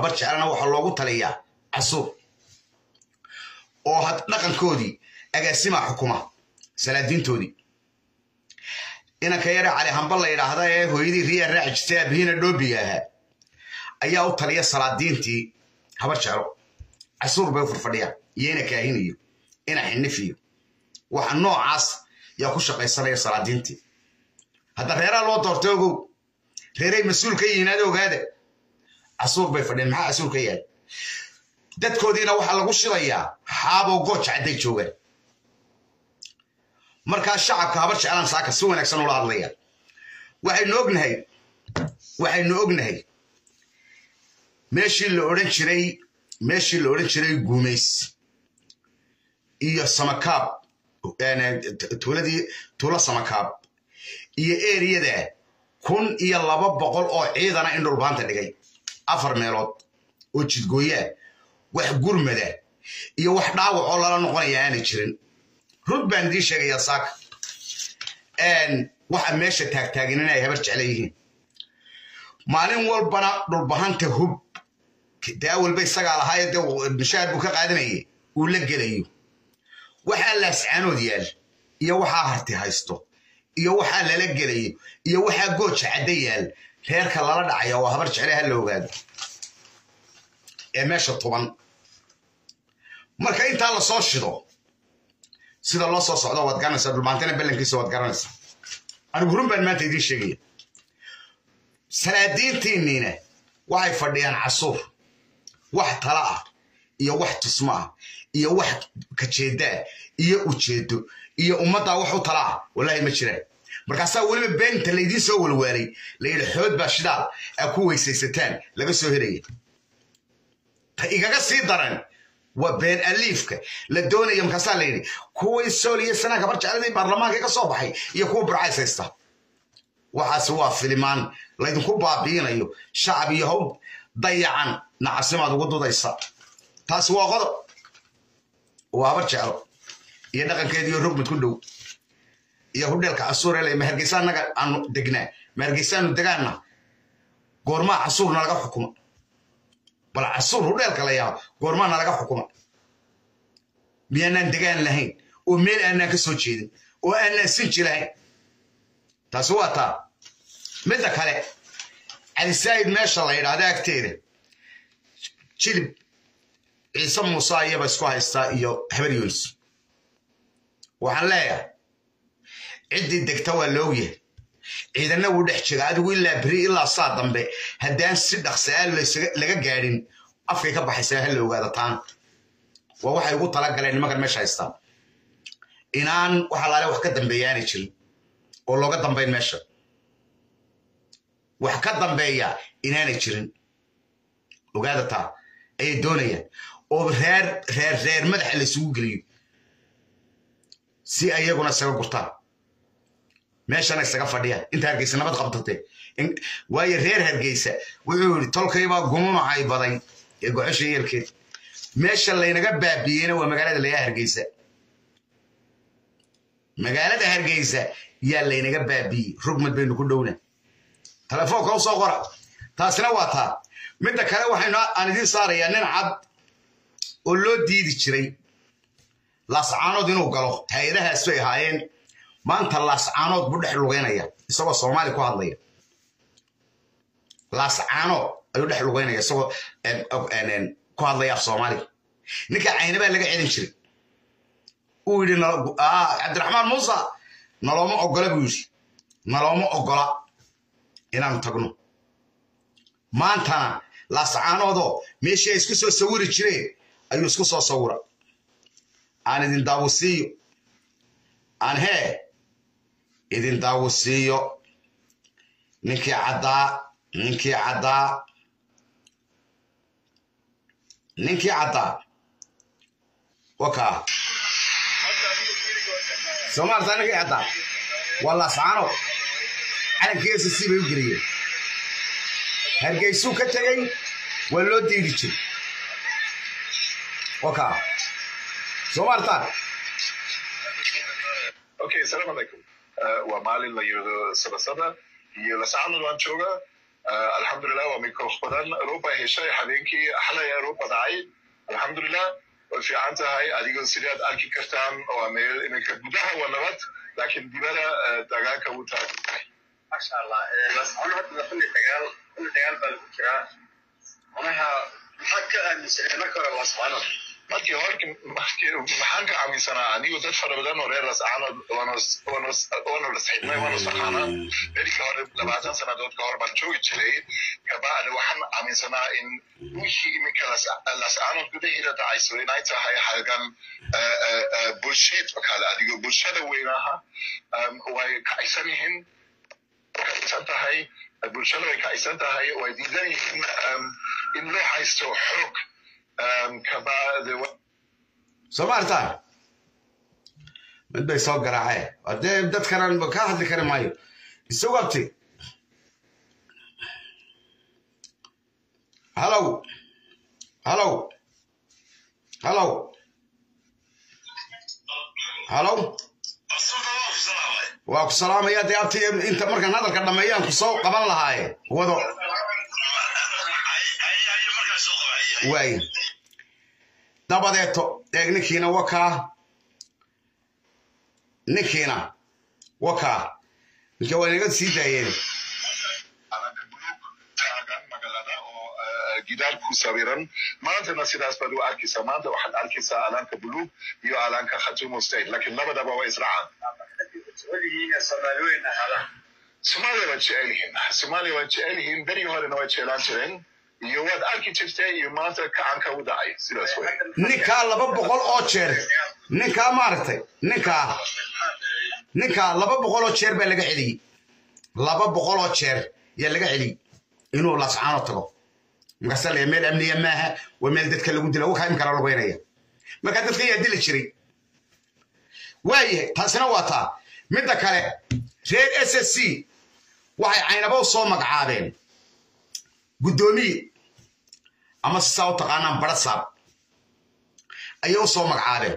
habar jecelna waxaa loogu taliyaa casuur oo had dhaqankoodii agaasimaa xukuma salaadiintoodii inanka yare cali hamba la yidhaahda ee hooyadii riyaa raaci jirtay aabihina dhoobiga ahaa ayaa u taliya salaadiintii habar jeclo casuur bay u furfadhiyaan iyo ina kaahinayo ina xinifiyo waxa noocaas yaa ku shaqaysanaya salaadiintii hadda reeraha loo doortay ogow reeray mas-uul ka yihiin ada ogaada casuur bay fadhiyeen maxaa casuur ka yaal dadkoodiina waxaa lagu shidayaa xaaboo gooja cadday joogaan markaa shacabka habar jeclaan saaka si wanaagsan ula hadlaya waxaynu ognahay waxaynu ognahay meeshii la odhan jiray meeshii la odhan jiray guumays iyo samakaab tuuladii tuulo samakaab iyo eriyada kun iyo laba boqol oo ciidana in dhulbaanta dhigay afar meelood oo jidgooyaa wax gurmada iyo wax dhaawac oo lala noqonaya aanay jirin rud baan idiin sheegayaa saaka waxa meesha taagtaagin inay habar jecla yihiin maalin walbana dhulbahanta hub dee awalba isagaa lahaayo dee mishaar buu ka qaadanayay uu la gelayo waxaa laascaanood yaal iyo waxaa harti haysto iyo waxaa lala gelayo iyo waxaa gooja cadda yaal reerka lala dhacaya waa habar jecle ha la ogaado ee meesha tuban marka intaa la soo shido sida loo soo socdo waad garanaysaa dhulmaantana ballankiisa waad garanaysaa anigu run baan maanta idiin sheegaya salaadiintiinniina waxay fadhiyaan casuur wax tala ah iyo wax tusmo ah iyo wax kajeeddaa iyo ujeedo iyo ummaddaa wax u tala ah wallaahi ma jiraan markaasaa weliba beenta laydiin soo walwaalay layidhi xood baa shidaal aa ku weysaysataan laga soo helaya ta igaga sii daran waa been aliifka la doonaya markaasaa la yidhi kuwii sool iyo sanaa gabar jecladii baarlamaanka ka soo baxay iyo kuwa burcays haysta waxaasi waa filimaan laydinku baabiinayo shacab iyo hawl dayacan nacasimaad ugu dudaysa taasi waa qodob waa habar jeclo iyo dhaqankeediiyo rogmad ku dhow iyo hudheelka casuur ele mahargeysa annaga aanu degnaa mahargeysaanu degaana goormaa casuurna laga xukuma bal casuur hudheelka la yaabo goormaana laga xukuma miyaanaan degaan lahayn oo meel aanaan ka soo jeedin oo aanaan sinji lahayn taasi waa taa midda kale calisaa'id meesha la yidhaahda agteeda jilib ciise muuse iyaba isku haystaa iyo habar yoonis waxaan leeyahay ciddii degta waa loogyahay ciidanna wuu dhex jega adigu ilaa beri ilaa saa dambe haddaan si dhaqsaa laga gaadhin afkay ka baxaysaa ha la ogaada taan waa waxay ugu talagaleen nimankan meesha haystaan inaan wax alaale wax ka dambeeya aanay jirin oo looga dambayn meesha wax ka dambeeya inaanay jirin ogaada taa ayay doonayaan oo reer reer reer madaxa laysugu geliyo si ayaguna isaga gurtaan meeshana isaga fadhiyaan inta hargeysa nabad qabtatee waayo reer hargeysa wuxuu yidhi tolkaybaa gumumacay baday ee gocosha yeelkeed meesha laynaga baabiiyeyna waa magaalada layaa hargeysa magaalada hargeysa yaa laynaga baabiiyey rugmad baynu ku dhowna telefoonka u soo qora taasina waa taa midda kale waxaynu aan idiin saarayaa nin cad oo loo diidi jiray laascaanood inuu galo hay-adahaas bay ahaayeen maanta laascaanood buu dhex lugeynaya isagoo soomaali ku hadlaya laascaanood ayuu dhex lugeynaya isagoo ku hadlaya af soomaaliga ninka caynabaa laga celin jiray uu yidhi cabdiraxmaan muuse nalooma ogola buu yidhi nalooma ogola inaanu tagno maantana laascaanoodoo meeshii ay isku soo sawiri jireen ayuu isku soo sawira aan idin daawusiiyo aan hee idin daawusiiyo ninkii caddaa ninkii caddaa ninkii caddaa wakaa soomaalta ninkii caddaa waa laascaano calankii s c bay u geliyeen hargeysuu ka tegey waa loo diidi jiray wakaa soomaaltaan okay asalaamu calaykum waa maalin la yidhahdo sabasada iyo lasacanad waan joogaa alxamdulilah waa mikrof badan ruba heshay habeenkii xalay ruba dhacay alxamdulilah way fiican tahay adigoo sidaad arki kartaan waa meel iminka gudaha waa nabad laakiin dibada dagaalka wuu taagan tahay masha allah lascono hadda xilli dagaal xilli dagaal baa lagu jiraa manaha maxaad ka aaminsaneen marka hore lascono markii hore maxaan ka aaminsanaa anigu dad fara badan oo reer lascaanood waanu lasxidnay waanu saqaanaa berika hore labaatan sannadood ka hor baan joogi jiray kabacdi waxaan aaminsanaa in wixii iminka lascaanood gudaheeda dhacayso inay tahay halgan bulsheed oo kale adigo bulshada weynaha way kacaysan yihiin kacaysan tahay bulshada way kacaysan tahay way diidan yihiin in loo haysto xoog soo ma artaan mid bay soo garaaceen hadee dadkanan ka hadli kari maayo isagu abti halow halow halow halow waa ku salaamaya dee abti inta markaan hadalka dhammeeyaan ku soo qaban lahaaye wado waay dabadeeto eeg ninkiina wakaa ninkiina wakaa ninka waa inaga sii daayeen gidaar ku sawiran maantana sidaas baad u arkaysaa maanta waxaad arkaysaa alaanka buluug iyo alaanka khatumo state laakiin labadaba waa israacaan soomaaliweyn ahaadaan soomaaliya waa jecel yihiin soomaaliya waa jecel yihiin berigi horena waa jeclaan jireen iyo waad arki jirtay iyo maanta kacanka u dhacay sidaas wey ninkaa laba boqol oo jeer ninkaa maaragtay ninkaa ninkaa laba boqol oo jeer baa laga celiyey laba boqol oo jeer yaa laga celiyey inuu lascaano tago markaasa laya meel amniya maaha waa meel dadka lagu dila wakaa imkana lugeynaya markaa dadka yaa dili jiray waayahay taasina waa taa midda kale reer s s c waxay caynabo soo magacaabeen guddoomiye ama sisaa u taqaanaan barasaab ayay u soo magacaabeen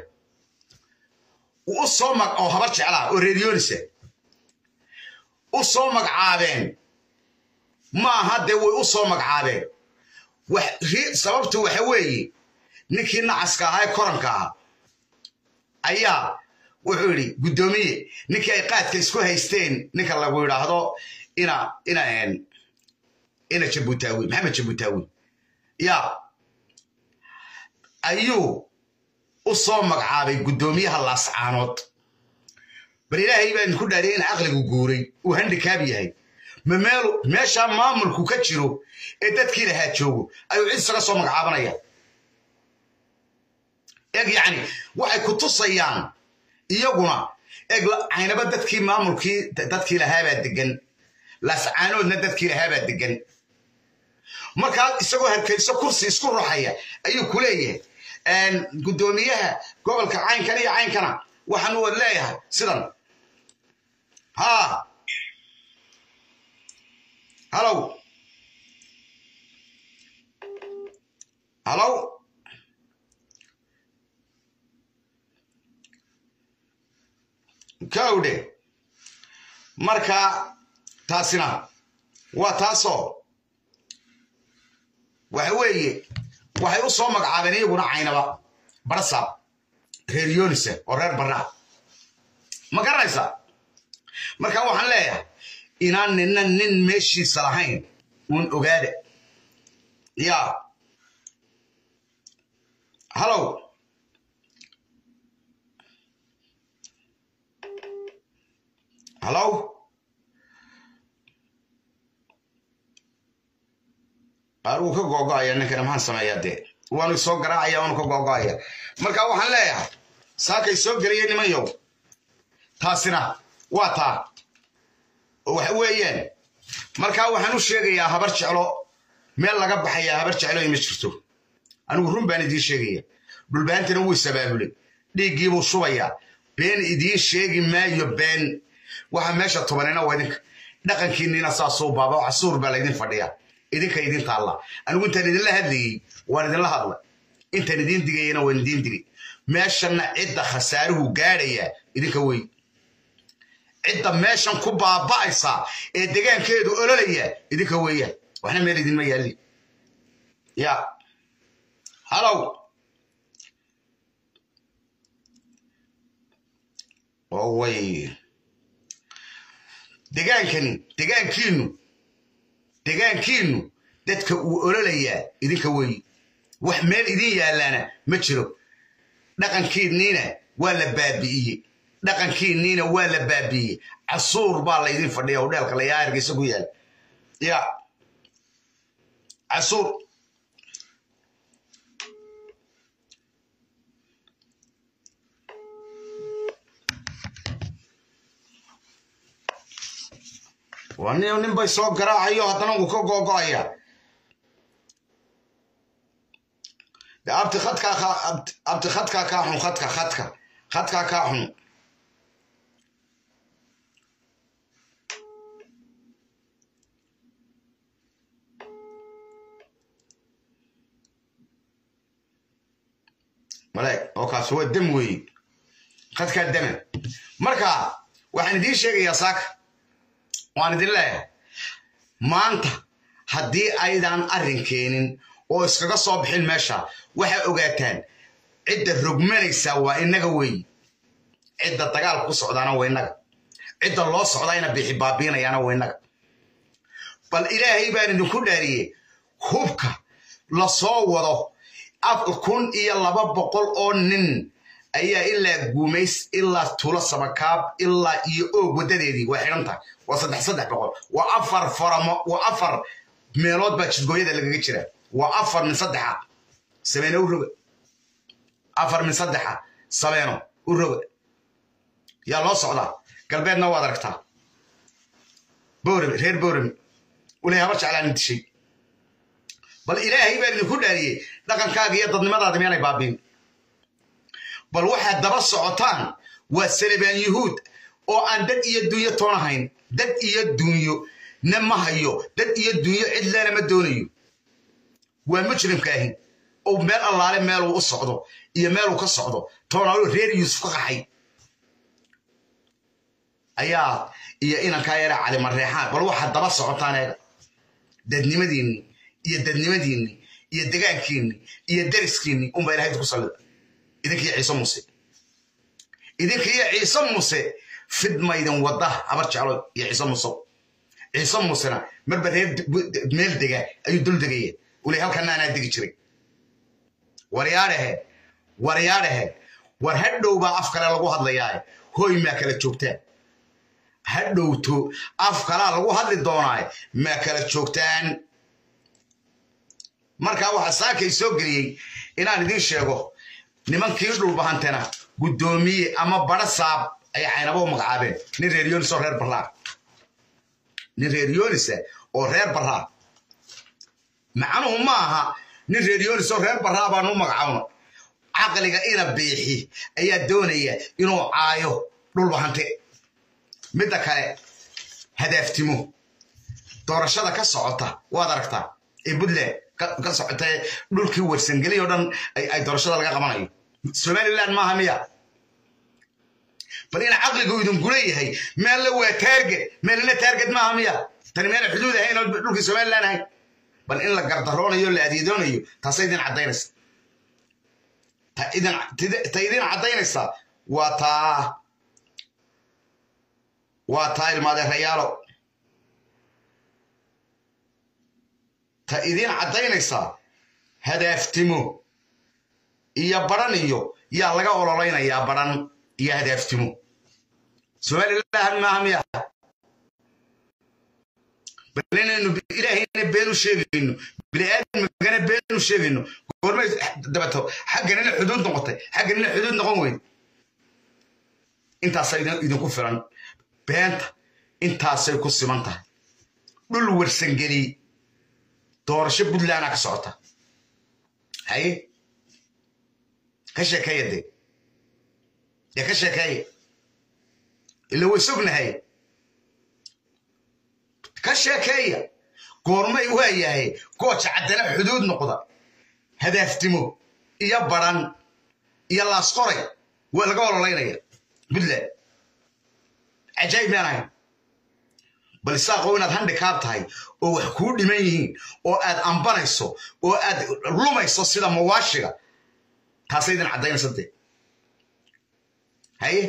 u soo mag oo habar jeclaa oo reeryoonisa u soo magacaabeen ma aha dee way u soo magacaabeen sababtu waxa weeye ninkii nacaska ahaa ee koranka ahaa ayaa wuxuu yidhi guddoomiye ninkii ay qaadka isku haysteen ninka lagu yidhaahdo ina ina ina jabutaawi maxamed jabutaawi ya ayuu u soo magacaabay guddoomiyaha laascaanood bal ilaahay baa idinku dhaariyay in caqligu guuray uu handikaab yahay ma meelu meeshaa maamulku ka jiro ee dadkii lahaa joogo ayuu cid isaga soo magacaabanaya eg yacni waxay ku tusayaan iyaguna eg caynaba dadkii maamulkii dadkii lahaabaa degan laascaanoodna dadkii lahaabaa degan markaa isagoo harkayso kursi isku ruxaya ayuu ku leeyahay guddoomiyaha gobolka caynkan iyo caynkana waxaanu wad leeyahay sidan ha halow halow kawdhe marka taasina waa taasoo waxa weeye waxay u soo magacaabeen iyaguna caynaba barasaab reer yoonisa oo reer barraa ma garanaysaa marka waxaan leeyahay inaan nina nin meeshiisa lahayn uun ogaada ya halow halow uu ka googo'aya ninkana maxaan sameeyaa dee waanu soo garaacaya waanu ka googo'aya marka waxaan leeyahay saakay soo geliyay nimanyow taasina waa taa waxa weeyaan markaa waxaan u sheegayaa habar jeclo meel laga baxayaa habar jeclo ima jirto anigu run baan idiin sheegaya dhulbaantana wuu isabaabulay dhiiggiibuu shubayaa been idiin sheegi maayo been waxa meesha tubanina waa idinka dhaqankiinniina saasuu baaba casuur baa laydin fadhiyaa idinka idin taalla anigu intaan idinla hadlayey waan idinla hadlay intaan idiin digayana waan idiin digay meeshanna cidda khasaaruhu gaadhayaa idinka wey cidda meeshan ku baaba'aysa ee degaankeedu ololaya idinka weeyaan waxna meel idinma yaalli ya halow way degaankani degaankiinu degaankiinu dadka uu ololayaa idinka weeyi wax meel idin yaalaana ma jiro dhaqankiinniina waa la baabi'iyey dhaqankiinniina waa la baabi'iyey casuur baa la idin fadhiya hodheelka layaa hargeysa ku yaal ya casuur waa nin nin bay soo garaacayo haddana uu ka googo'aya de abti khadkaa abti khadkaa kaa xun khadka khadka khadkaa kaa xun maleeg oo kaas waa dam weeye khadkaa dama marka waxaan idiin sheegayaa saaka waan idin leeyahay maanta haddii aydan arrin keenin oo iskaga soo bixin meesha waxaa ogaataan cidda rogmanaysaa waa innaga weeye cidda dagaalka ku socdaana waa innaga cidda loo socdayna bixi baabiinayaana waa innaga bal ilaahay baan idinku dhaariyey hubka la soo wado kun iyo laba boqol oo nin ayaa ilaa guumays ilaa tuulo sabakaab ilaa iyo oog waddadeedii waa xidhan tahay waa saddex saddex boqol waa afar faramo waa afar meelood baa jidgooyada lagaga jira waa afar min saddexa sabeeno u roga afar min saddexa sabeeno u roga yaa loo socdaa galbeedna waad aragtaa boorame reer boorame ulay habar jeclaan dishay bal ilaahay baan idinku dhaariyey dhaqankaaga iyo dadnimadaada meenay baabiin bal waxaad daba socotaan waa salebaan yuhuud oo aan dad iyo dunyo toonahayn dad iyo dunyo na ma hayo dad iyo dunyo cidlana ma doonayo waa mujrimka ahin oo meel allaale meeluu u socdo iyo meeluu ka socdo toonaalo reer yuusuf ka qaxay ayaa iyo inankaa yara calimareexaan bal waxaad daba socotaan eega dadnimadiinni iyo dadnimadiinni iyo degaankiinni iyo deriskiinni unbaa ilahay idinku sallida idinkiyo ciise muuse idinkiyo ciise muuse fidmaydin wadda habar jeclo iyo ciise muuse ciise muusena marba reer meel dega ayuu dul degaya uli halkana anaa degi jiray waryaadhahe waryaadhahe war hadhow baa af kale lagu hadlayaa hooy maa kala joogtaan hadhowto af kalaa lagu hadli doonaa maa kala joogtaan markaa waxaa saakay soo geliyey inaan idiin sheego nimankii dhulbahantena guddoomiye ama bara saab ayay caynaba u magacaabeen nin reer yonis oo reer barraa nin reer yonisa oo reer barraa macnuhu ma aha nin reer yonis oo reer barraa baanu u magacaabno caqliga ina biixi ayaa doonaya inuu caayo dhulbahante midda kale hadaaftimo doorashada ka socota waad aragtaa ee puntland ka socota dhulkii warsangeli oo dhan ay doorashada laga qabanayo somaliland maaha miya bal ina caqligu idinku leeyahay meelle waa taarget meelna taarget maaha miya tani meena xuduud ahayn oo dhulkii somaliland ahayn bal in la gardaroonayo la adeedoonayo taasa idin caddaynaysa ta idin caddaynaysa waa taa waa taa ilmaadeerayaalo ta idin caddaynaysaa hadaaftimo iyo baran iyo yaa laga ololaynayaa baran iyo hadaaftimo somaliland maaha miya bal inaynu ilaahayna been u sheegayno biniaadamigana been u sheegayno goormay dabato xagganina xuduud noqotay xagganina xuduud noqon weyd intaasa idinku filan beenta intaasay ku siman tahay dhul warsangeli doorasho puntlandaa ka socota haye ka sheekeeya dee dee ka sheekeeya ila way sognahay ka sheekeeya goormay waa yahay gooja caddana xuduud noqda hadaaftimo iyo baran iyo laasqoray waa laga ololaynaya puntland cajaayib miyaan ahayn bal isaaqow inaad handikaab tahay oo wax kuu dhiman yihiin oo aad ambanayso oo aad lumayso sida mawaashiga taasay idin caddaynaysa dee haye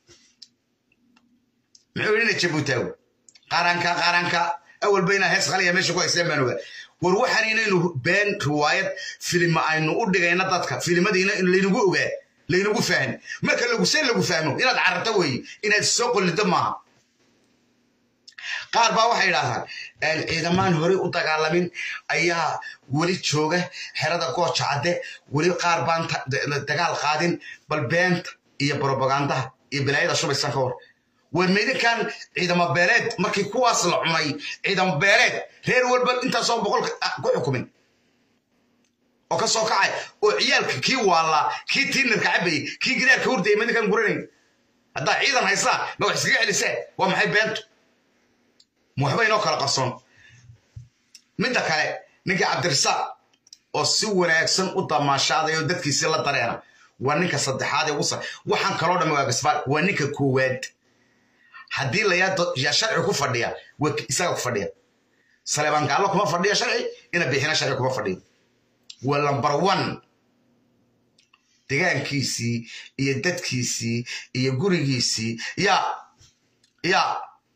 muxuu yidhi ina jabuutaago qaranka qaranka awalba inaa hees qaliya meesha ku haysteen baan ogaa war waxaan inaynu been riwaayad filima aynu u dhigayna dadka filimadiina laynagu ogaa laynagu fahmi marka laguse lagu fahmo inaad cararto weeye inaad soo qollido maaha qaar baa waxay idhaahdaan ciidamaan horey u dagaalamin ayaa weli jooga xerada gooja cadde weli qaar baan dagaal qaadin bal beenta iyo brobagandaha iyo bilaayada shubaysan ka war war meydinkan ciidamo beeleed markii kuwaas la cunay ciidamo beeleed reer walba intaasoo boqol ku xukumin oo ka soo kacay oo ciyaalka kii waallaa kii tiinarka cabayey kii gidaarka hurdayay meydinkan guranayn haddaa ciidan haystaa ma wax iskaga celisee waa maxay beentu ma waxba inoo kala qarsoon midda kale ninkii cabdirasaaq oo si wanaagsan u damaashaaday oo dadkiisii la dareena waa ninka saddexaad ee ugu sar waxaan kaloo dhammi waa gasbaal waa ninka koowaad haddii layaa yaa sharci ku fadhiya waa isaga ku fadhiya saleebaan gaallo kuma fadhiya sharci ina bixina sharci kuma fadhiyo waa lambar one degaankiisii iyo dadkiisii iyo gurigiisii yaa yaa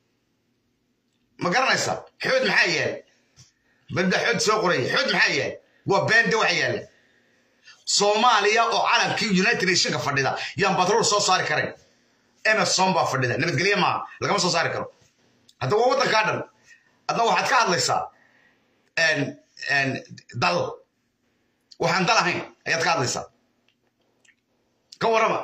ma garanaysa xood maxaa yaal balda xood soo qoraya xood maxaa yaal waa beende waxa yaalla soomaaliya oo calankii united nationka fadhida yaan batrool soo saari karayn emerson baa fadhida nabadgelye maaha lagama soo saari karo hadda waa waddankaa dhan adna waxaad ka hadlaysaa dal waxaan dal ahayn ayaad ka hadlaysaa ka warrama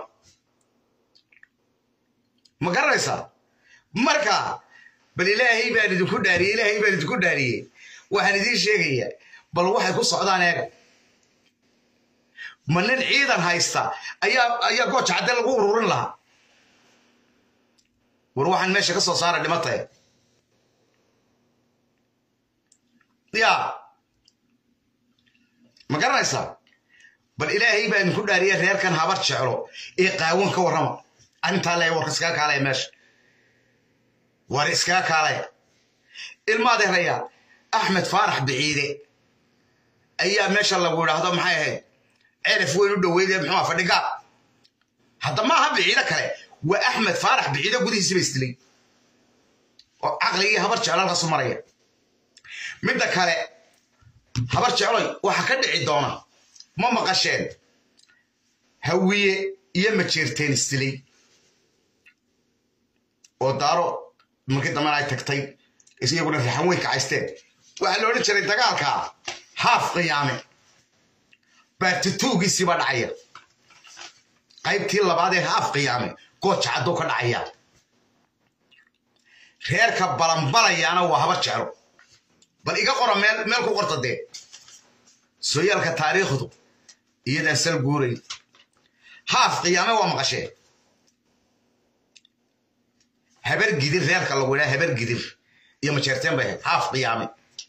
ma garanaysaa marka bal ilaahay baan idinku dhaariyey ilaahay baan idinku dhaariyey waxaan idiin sheegayaa bal waxay ku socdaan eega ma nin ciidan haysta ayaa ayaa gooja cadde lagu ururin lahaa war waxaan meesha ka soo saara dhimataya yaa ma garanaysaa bal ilaahay baa idinku dhaariyey reerkan habar jeclo ee qaawan ka warrama arrintaa leeya warka iskaga kaalaya meesha war iskaga kaalaya ilmaadeeraya axmed faarax biciide ayaa meesha lagu idhaahdo maxay ahayd cerif weyn u dhoweyde muxuu fadhigaa hadda ma aha biciide kale waa axmed faarax biciide gudihiisiba isdilay oo caqligii habar jeclo halkaasu maraya midda kale habar jecloy waxa ka dhici doona ma maqasheen hawiye iyo majeerteen isdilay oo daaro markii dambena ay tagtay iyaguna rixan weyn kacaysteen waxaa la odhan jiray dagaalka haaf qiyaame baartituugiisii baa dhacaya qaybtii labaad ee haaf qiyaame gooja cadduu ka dhacaya reerka balanbalayaana waa habar jeclo bal iga qora meel meel ku qorta dee sooyaalka taariikhdu iyadaan sal guurayn haaf qiyaame waa maqashee habar gidir reerka lagu idhaha habar gidir iyo majeerteen bay ahayd haaf qiyaame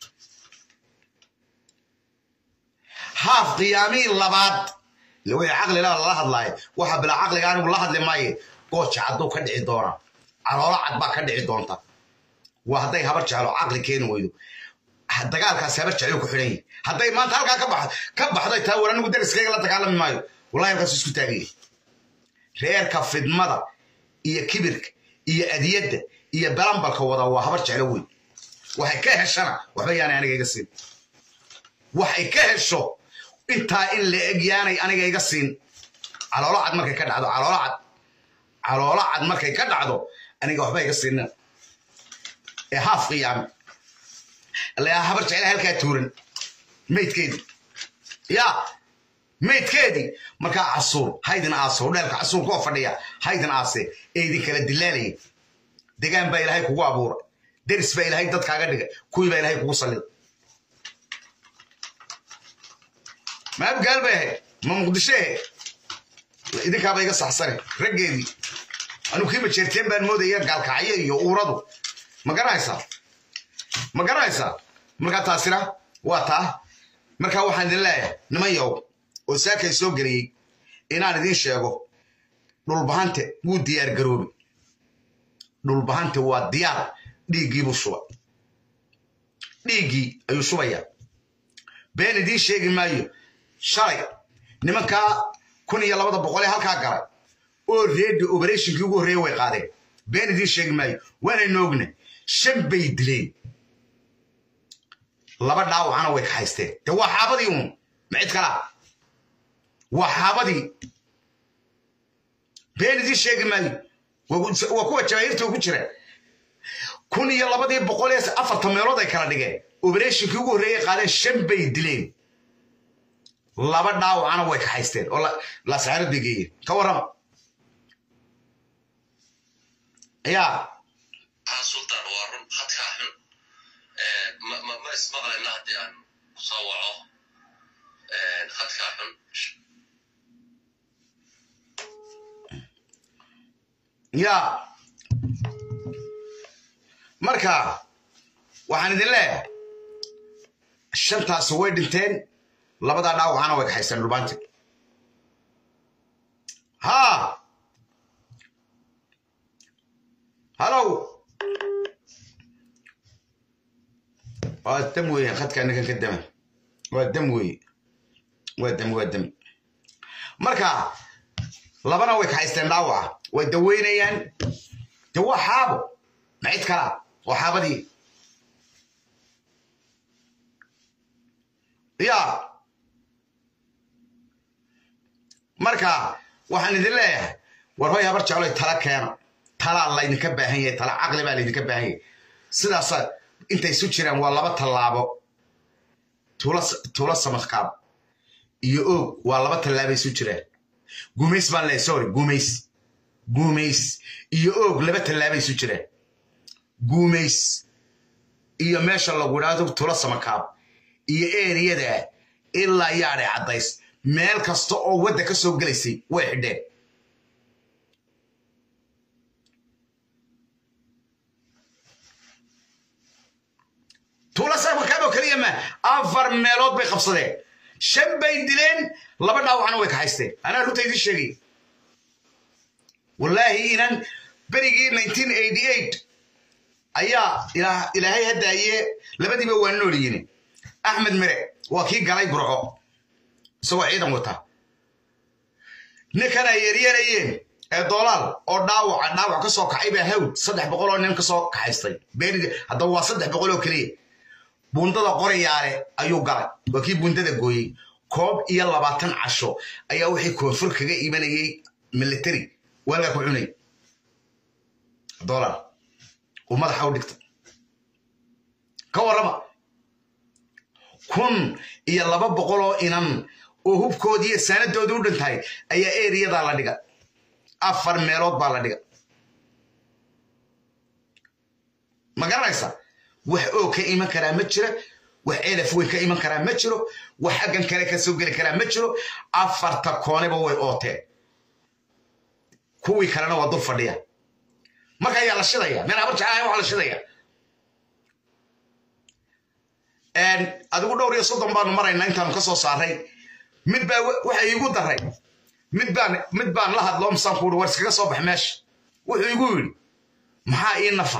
haaf qiyaamii labaad way caqlila lala hadlaayo waxa bilaa caqliga anigu la hadli maaye gooja cadduu ka dhici doonaa caloolo cad baa ka dhici doonta waa hadday habar jeclo caqli keeni weydo dagaalkaas habar jeclo ku xidhan yahi hadday maanta halkaa ka baxdo ka baxday taa war anigu dariskayga la dagaalami maayo wallahi halkaas isku taagaya reerka fidmada iyo kibirka iyo adiyadda iyo balambalka wada waa habar jeclo weyn waxay ka heshana waxba yaanay aniga iga siin waxay ka hesho intaa in la eg yaanay aniga iga siin caloolo cad markay ka dhacdo caloolo cad caloolo cad markay ka dhacdo aniga waxba iga siina ee haaf qiyaame allayaa habar jecla halkaa tuuran maydkeedii yaa maydkeedii markaa casuur haydin aaso dheelka casuurka oo fadhiya haydin aase ee idin kala dilaalaya degaan baa ilaahay kugu abuura deris baa ilaahay dadkaaga dhiga kuwii baa ilaahay kugu sallida ma abgaal bay ahayd ma muqdisho ahayd idinkaaba iga saxsane raggeedii anuu kii majeerteen baan moodaya gaalkacyo iyo uuradu ma garanaysaa ma garanaysaa markaa taasina waa taa markaa waxaan idin leeyahay niman yow oo saakay soo geliyey inaan idiin sheego dhulbahante wuu diyaar garoobay dhulbahanta waa diyaar dhiiggiibuu shubay dhiiggii ayuu shubayaa been idiin sheegi maayo shalay nimankaa kun iyo labada boqolee halkaa galay oo reedi oberatinkii ugu horreeye way qaadeen been idiin sheegi maayo waanaynu ogna shan bay dileen laba dhaawacana way kaxaysteen de waa xaabadii uun ma cid kalaa waa xaabadii been idiin sheegi maayo waa kuwa jabaahiirta ugu jira kun iyo labadii boqol ee afartan meelood ay kala dhigeen oberatinkii ugu horreeyey qaadeen shan bay dileen laba dhaawacana way kaxaysteen oo lasaarad bay geeyeen ka warrama yaa sultan waa run hadkaa xun ma ismaqlayna haddii aan kusoo waco hadkaa xun yaa marka waxaan idin leeyahay shantaasi way dhinteen labadaa dhaawacana way kaxaysteen dhulbaanti ha halow waa dam weeye khadka ninkan ka dama waa dam weeye waa dam waa dam marka labana way kaxaysteen dhaawaca way daweynayaan de waa xaabo ma cid kalaa waa xaabadii ya marka waxaan idin leeyahay war hoy habar jecloy tala keena talaa laydinka baahan yahay tala caqli baa laydinka baahan yahay sidaasa intay isu jiraan waa laba tallaabo tuula samadkaab iyo oog waa laba tallaaba isu jiraan gumays baan leeyahay sorry gumays guumays iyo oog laba tallaaba isu jiraan guumays iyo meesha lagu idhaahdo tula samakaab iyo eriyada ilaa yaadhay caddays meel kasta oo wadda ka soo gelaysay way xidheen tula samakaab oo keliya ma afar meelood bay qabsadeen shan bay dileen laba dhaawacna way kaxaysteen anaa runta idiin sheegay wallaahi inan berigii ayaa ilaahay haddaaye labadiiba waa noolyihin axmed mere waa kii galay burco isagoo ciidan wata ninkan ay yeryanayeen ee doolaal oo dhaawaca dhaawac ka soo kacay baa hawd saddex boqol oo nin ka soo kaxaystay haddaba waa saddex boqol oo keliya buundada qorayaale ayuu galay waa kii buundada gooyey koob iyo labaatan casho ayaa wixii koonfur kaga imanayey military waalgaa ku cunay dolar uu madaxa u dhigta ka warrama kun iyo laba boqol oo inan oo hubkoodii iyo saanadoodii u dhintahay ayaa eriyadaa la dhiga afar meelood baa la dhiga ma garanaysa wax oo ka iman karaa ma jira wax elaf weyn ka iman karaa ma jiro wax xaggan kale ka soo geli karaa ma jiro afarta kooneba way ooteen kuwii kalena waa dul fadhiya marka ayaa la shidaya meel habar jeclahay waa la shidaya adigu dhowr iyo soddon baanu maraynaa intaanu ka soo saaray mid baa waxa iigu daray mid baan mid baan la hadloo misaan kuuri war iskaga soo bax meesha wuxuu igu yidhi maxaa ii nafa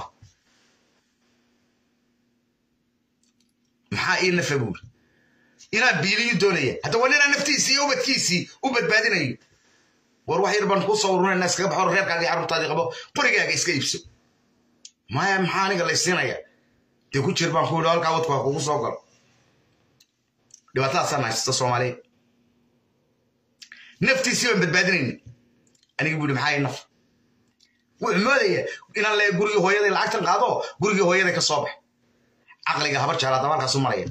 maxaa ii nafa buuri inaan biiliyu doonaya hadda waa ninaa naftiisii iyo ubadkiisii u badbaadinayo war wax yar baan kuu soo urunayna iskaga baxo reerkaagii carruurtaadii qabo qorigaaga iska iibso maya maxaa aniga laysiinaya dee ku jir baan ku yidhi halkaa wadku ha kugu soo galo dhibaatadaasaa nahaysata soomaaliya naftiisii baan badbaadinayna aniga buu yidhi maxaa ii nafa wuxuu moodaya inaan le gurigii hooyaday lacagtan qaado gurigii hooyaday ka soo bax caqliga habar jeclo haddaba halkaasu maraya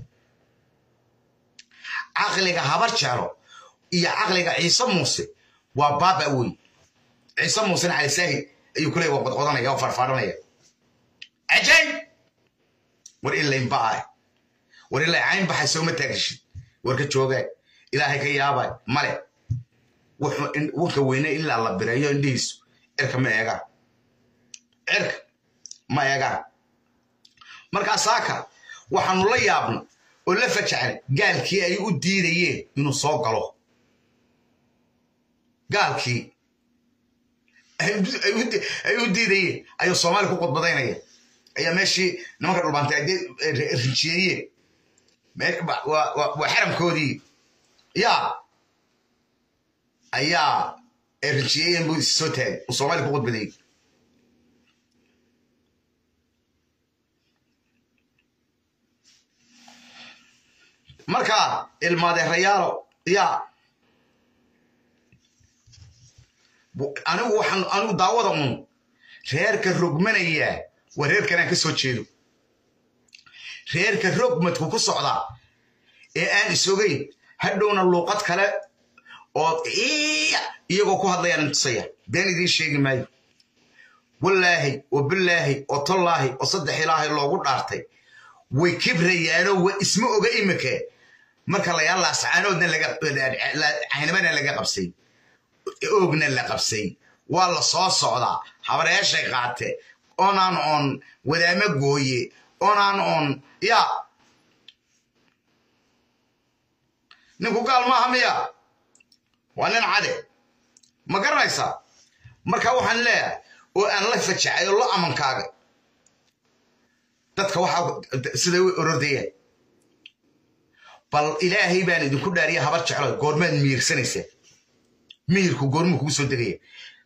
caqliga habar jeclo iyo caqliga ciise muuse waa baaba wey ciise muusena cali saahid ayuu ku leey waa qodqodanaya oo farfaaranaya cajaayib war ilayn ba'ay war ilay cayn baxay sooma taagishid war ka joogaa ilaahay ka yaabay male wunka weyne ilaa la bireeyo indhihiisu cirka ma eegaan cirka ma eegaan markaa saaka waxaanu la yaabna oo la fajacnay gaalkii ay u diidayeen inuu soo galo gaalkii ay u diidayeen ayuu soomaali ku khudbadaynaya ayaa meeshii nimanka dhulbaantay ay rinjiyeeyeen waa xaramkoodii yaa ayaa ay rinjiyeeyeen buu soo taagay uu soomaali ku khudbadayey marka ilmaadeerayaalo yaa anigu waxaan anigu daawada un reerka rogmanayaa waa reerkanaan ka soo jeedo reerka rogmadku ku socdaa ee aan isogayn hadhowna luuqad kale oo iyagoo ku hadlayaan intusaya been idiin sheegi maayo wallaahi oo bilaahi oo tollaahi oo saddex ilaahay loogu dhaartay way kibrayaanoo wa isma oga imika marka layaa laascaanoodna caynabana laga qabsay oogna la qabsay waa la soo socdaa habareeshay qaate onaan on wadaamo gooye onaan on yaa ninku gaal maaha miya waa nin cade ma garanaysaa marka waxaan leeyahay oo aan la fajacay oo la amankaaga dadka waxaa siday u orodayaan bal ilaahay baan idinku dhaariya habar jeclo goormaad miirsanaysaa mihirku goormuu kugu soo degaya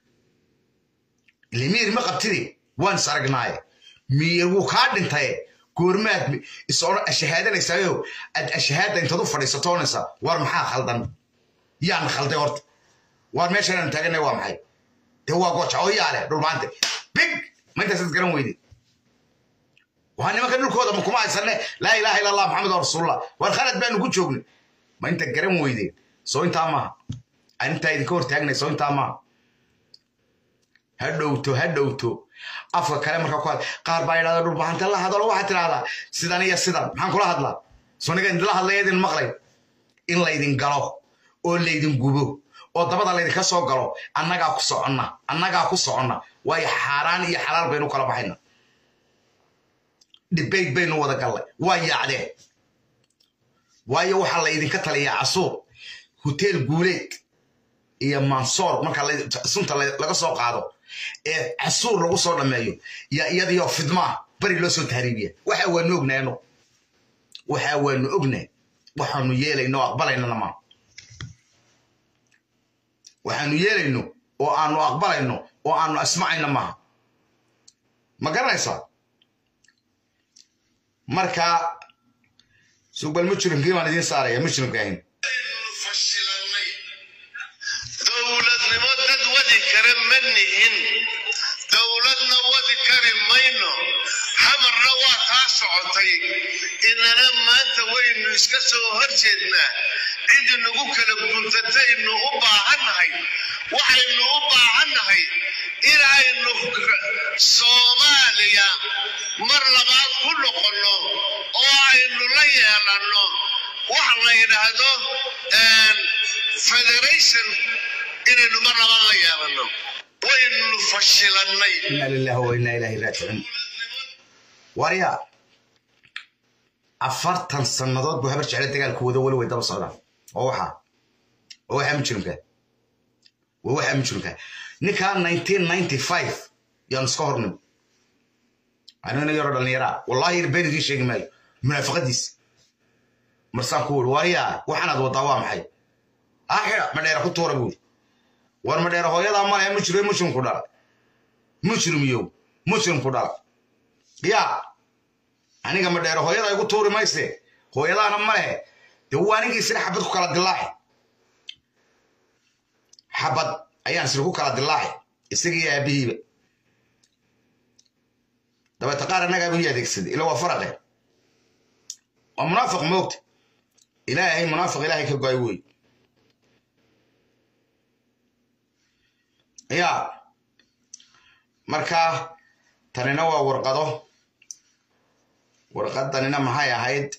ile mihir ma qabtide waan is aragnaaye mihir wuu kaa dhintaye goormaad ashahaadanaysayo aad ashahaada intaad u fadhiisatoonaysaa war maxaa khaldan yaana khalday horta waar meeshaanaan taaganay waa maxay dee waa gooja oo yaale dhulmaante big ma intaasaad garan weyde waa nimanka dhulkooda ma kuma haysanne laa ilaaha illa allah maxamed oo rasuulullah waar khalad baanu ku joognay ma inta garan weydeen soo intaa maaha aan intaa idinka hortaagnay soo intaa maaha ha dhowto ha dhowto afka kale marka ku had qaar baa yidhahda dhulbahante la hadalo waxaad tidhahdaa sidan iyo sidan maxaan kula hadlaa soo niga idinla hadlaya idin maqlay in laydin galo oo laydin gubo oo dabada laydinka soo galo annagaa ku soconna annagaa ku soconna waayo xaaraan iyo xalaal baynu kala baxayna dhibayd baynu wada gallay waa yaacdeen waayo waxaa laydinka taliyaa casuur hoteel guuleed iyo mansoor marka sunta laga soo qaado ee casuur lagu soo dhammeeyo iyo iyadiyo fidmaa bari loo soo tahriibiya waxa waanu ognaano waxa waanu ognahay waxaanu yeelayno aqbalaynana maa waxaanu yeelayno oo aanu aqbalayno oo aanu asmacayno maaha ma garanaysaa marka sugbal mujrimkii baan idiin saaraya mujrimka ahayn dowladnimo dad wadi kara ma nihin dowladna wadi kari mayno xamarna waa kaa socotay inana maanta waynu iska soo hor jeednaa cid nagu kala guntataynu u baahannahay waxaynu u baahannahay inaynu soomaaliya mar labaad ku noqonno oo aynu la yeelanno wax la yidhaahdo federation inaynu mar labaad la yeelanno waynu fashilannay inna lillahi wa inna ilaahi raajicuun warya afartan sannadood buu habar jecla dagaalku wado weli way daba socdaan oo waxaa oo waxaa mujrimka waa waxaa mujrimka ninkaa nineteen ninety five yaanu iska hornim anigana yaroo dhallinyaraa wallahi been idiin sheegi maayo munaafaqadiisa marsaan ku wuri waryaa waxaanaad wadaa waa maxay axira madheera ku tuura buuri war madheera hooyadaa malaya mujrim mujrimku dhala mujrimiyow mujrimku dhala yaa aniga madheera hooyada igu tuuri mayse hooyadaana malehe dee waa anigii isna xabad ku kala dilaaci xabad ayaan isna ku kala dilaaci isagii aabihiiba dabeeta qaar annagaa buu adeegsaday ila waa faraqe waa munaafiq moogta ilaahay munaafiq ilaahay ka goay wey ya marka tanina waa warqado warqadanina maxay ahayd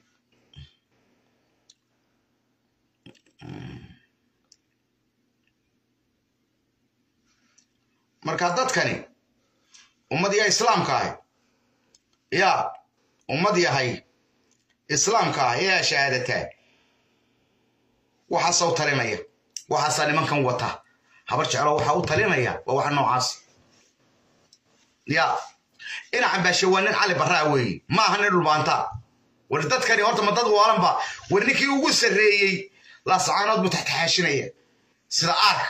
marka dadkani ummad yahay islaamka ahay ya ummad yahay islaamka ah ee shahaadataa waxaasaw talinaya waxaasaa nimankan wata habar jeclo waxaa u talinaya waa waxa noocaas ya ina cambaashe waa nin cali barraa weeye ma aha nin dhulbaantaa war dadkani horta ma dad waalanba war ninkii ugu sarreeyey laasacaanood buu taxtaxaashinaya sida aarka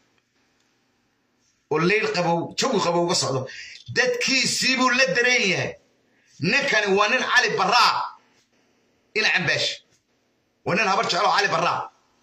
oo leyl qabow jawi qabow uga socdo dadkiisii buu la dareen yahay ninkani waa nin cali barraa ina cambaash waa nin habar jeclo cali barraa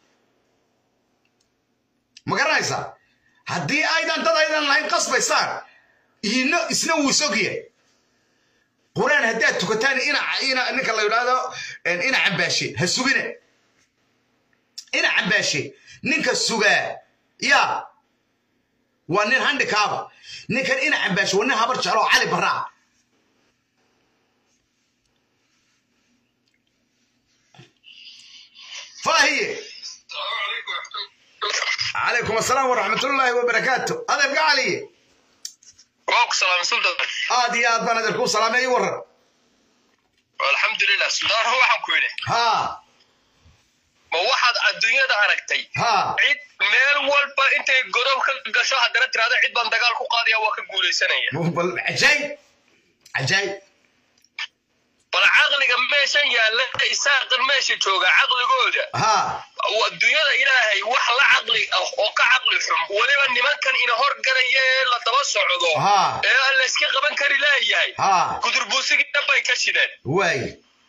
ma garanaysaa haddii aydan dad aydan lahayn qasbaysaan ino isna wuu sogya quraan haddaad tukataan ina ina ninka la yidhaahdo ina cambaashe ha sugine ina cambaashe ninka sugaa ya waa nin handikaaba ninkan ina cambaashe waa nin habar jeclo cali barraa faahiye calaykum asalaam waraxmatullaahi wabarakaatu adeerka caliye waaku salaamay sultan aad iyo aad baan adeerkuu salaamay ii waran alxamdulilah sultan waxaan ku yidhi haa ma waxaad adduunyada aragtay haa cid meel walba intay godob ka gasho haddana tirahdo cid baan dagaal ku qaadaya waa ka guulaysanaya bal cajaayib cajaayib bal caqliga meeshan yaalla isaaqan meesha jooga caqligooda haa adduunyada ilaahay wax la caqli ah oo ka caqli xun weliba nimankan ina horganaya ee la daba socdo haa ee aan la iska qaban kari leeyahay haa gudurbuusigii dabbay ka shideen waay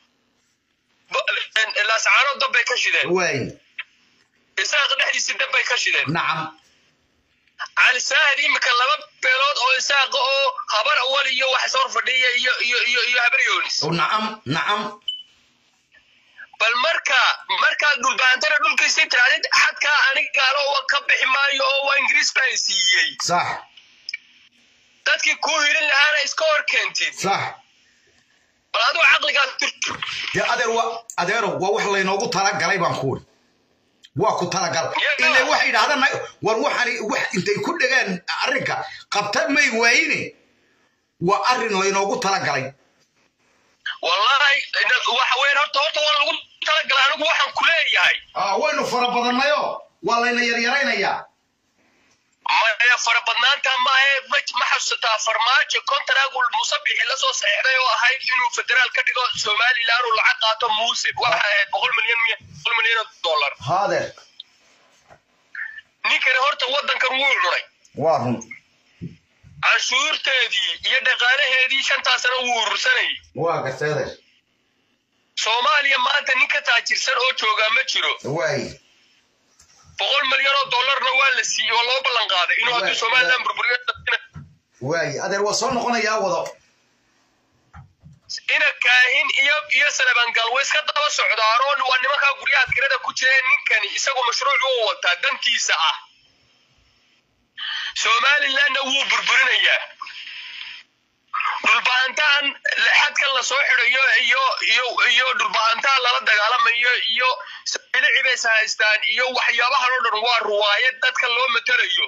laascaano dabbay ka shideen waay isaaqa dhexdiisa dabbay ka shideen nacam cali saahid imika laba beelood oo isaaqa oo habar awal iyo wax soo fadhiya iyo iyo iyo iyo habar yoonis nacam nacam bal marka markaad dhulbaantana dhulkiisii tiraadid xadkaa anigaalo wa ka bixi maayo oo waa ingiriis baan siiyey sax dadkii kuu hilin lahaana iska hor keentid sax bal adigu caqligaas turtu dee adeer wa adeero waa wax laynoogu talagalay baan ku uri waa ku talagal Yeah. ilaa waxay yidhahdaan war waxani wax intay ku dhegaan arrinka qabta may waayine waa arrin laynoogu talagalay wallahi waxa weyn horta horta waa lagu talagalay anigu waxaan ku leeyahay Ah, waynu fara badannayo waa layna yaryaraynayaa maya fara badnaanta maahe ma ma xasuusataa farmaajo kontaraagu musabixi la soo saxeexday oo ahayd inuu federaal ka dhigo somalilan uu lacag qaato muuse waxa ahayd boqol milyan miya boqol milyan oo dollar haadeer ninkani horta waddankan wuu cunay waa run canshuurteedii iyo dhaqaalaheedii shantaa sano wuu urursanayay waa gartay adeer soomaaliya maanta nin ka taajirsan oo joogaa ma jiro waay boqol milyan oo dollarna waa la siiyey oo loo ballan qaaday inuu hadduu somalilan burburiyo waay adeer waa soo noqonayaa wado ina kaahin iyo iyo salebangal way iska daba socdaanoo waa nimankaa guryaha kirada ku jireen ninkani isagu mashruuc uu wataa dantiisa ah somalilandna wuu burburinayaa dhulbahantaan xadkan lasoo xidhayo iyo iyo iyo dhulbahantaan lala dagaalamayo iyo bilici bays haystaan iyo waxyaabahan oo dhan waa ruwaayad dadka loo matelayo